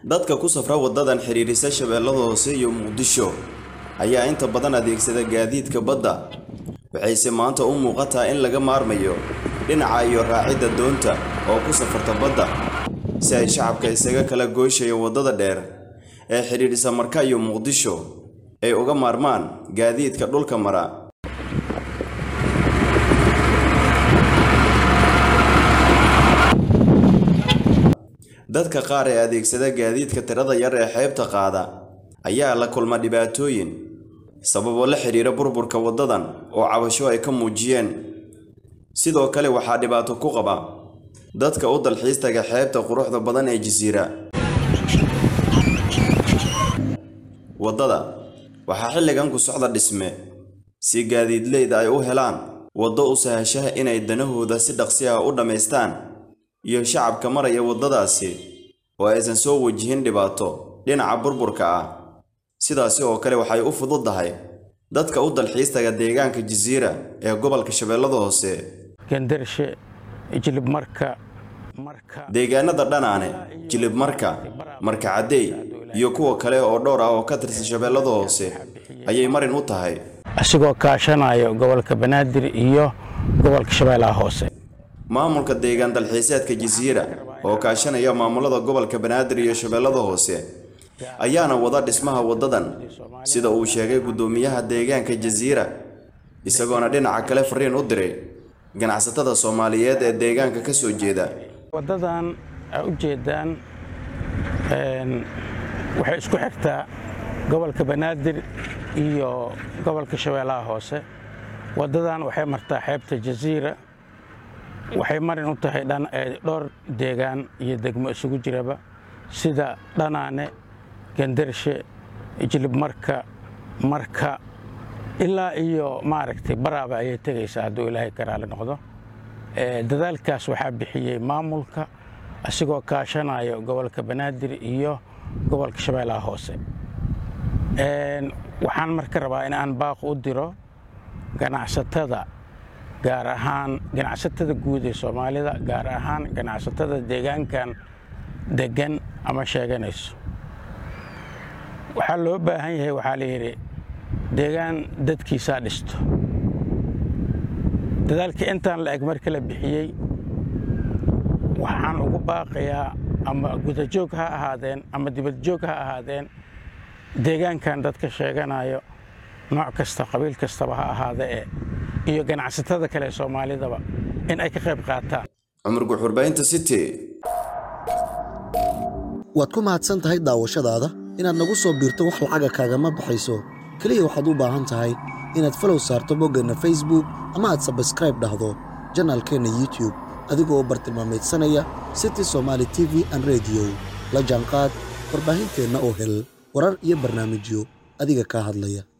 dadka ku safra waddadan xidhiirisa shabeellada hoose iyo muqdisho ayaa inta badan adeegsada gaadiidka badda waxayse maanta u muuqataa in laga maarmayo dhinaca iyo raacidda doonta oo ku safarta badda si ay shacabka isaga kala gooyshayo waddada dheer ee xidhiidhisa marka iyo muqdisho ay uga maarmaan gaadiidka dhulka mara dadka qaar ee adeegsada gaadiidka tirada yar ee xeebta qaada ayaa la kulma dhibaatooyin sababoo la xidhiira burburka waddadan oo cabasho ay ka muujiyeen sidoo kale waxaa dhibaato ku qaba dadka u dalxiis taga xeebta quruxda badan ee jasiira waddada waxaa xilligan ku socda dhisme si gaadiidleyda ay u helaan waddo u sahashaha inay danahooda si dhaqsi ah u dhammaystaan iyo shacabka maraya waddadaasi oo aysan soo wajihin dhibaato dhinaca burburka ah sidaasi oo kale waxay u fududdahay dadka u dalxiis taga deegaanka jasiira ee gobolka shabeellada hoose gendarshe jilibmarka marka deegaanada dhanaane jilibmarka marka caddeey iyo kuwa kale oo dhowr ah oo ka tirsan shabeellada hoose ayay marin u tahay asigoo kaashanayo gobolka banaadir iyo gobolka shabeellaha hoose maamulka deegaan dalxiiseedka jasiira oo kaashanaya maamulada gobolka banaadir iyo shabeellada hoose ayaana wada dhismaha waddadan sida uu sheegay guddoomiyaha deegaanka jasiira isagoona dhinaca kale fariin u diray ganacsatada soomaaliyeed ee deegaanka ka soo jeeda waddadan aa u jeedaan waxay isku xigtaa gobolka banaadir iyo gobolka shabeellaha hoose waddadan waxay martaa xeebta jasiira waxay marin u tahay dhowr deegaan iyo degmo isugu jiraba sida dhanaane gendarshe jilibmarka marka ilaa iyo maaragtay baraaba ayay tegaysaa hadduu ilaahay ka raali noqdo dadaalkaas waxaa bixiyey maamulka asigoo kaashanayo gobolka banaadir iyo gobolka shabeellaha hoose waxaan marka rabaa in aan baaq u diro ganacsatada gaar ahaan ganacsatada guud ee soomaalida gaar ahaan ganacsatada deegaankan degan ama sheeganayso waxaa loo baahan yahay waxaa layidhi deegaan dadkiisaa dhisto dadaalka intaan la eg marka la bixiyey waxaan ugu baaqayaa ama gudajoog ha ahaadeen ama dibadjoog ha ahaadeen deegaankan dadka sheeganayo nooc kasta qabiil kastaba ha ahaadee iyo ganacsatada kale ee soomaalidaba in ay ka qayb qaataan cumar guxurbaynta city waad ku mahadsan tahay daawashadaada inaad nagu soo biirto wax lacaga kaagama baxayso keliya waxaad u baahan tahay inaad falow saarto boggeenna facebook ama aad sabskraib dhahdo janaalkeenna youtube adigoo bartilmaameedsanaya city somaali t v an rediyo la jaanqaad warbaahinteenna oo hel warar iyo barnaamijyo adiga kaa hadlaya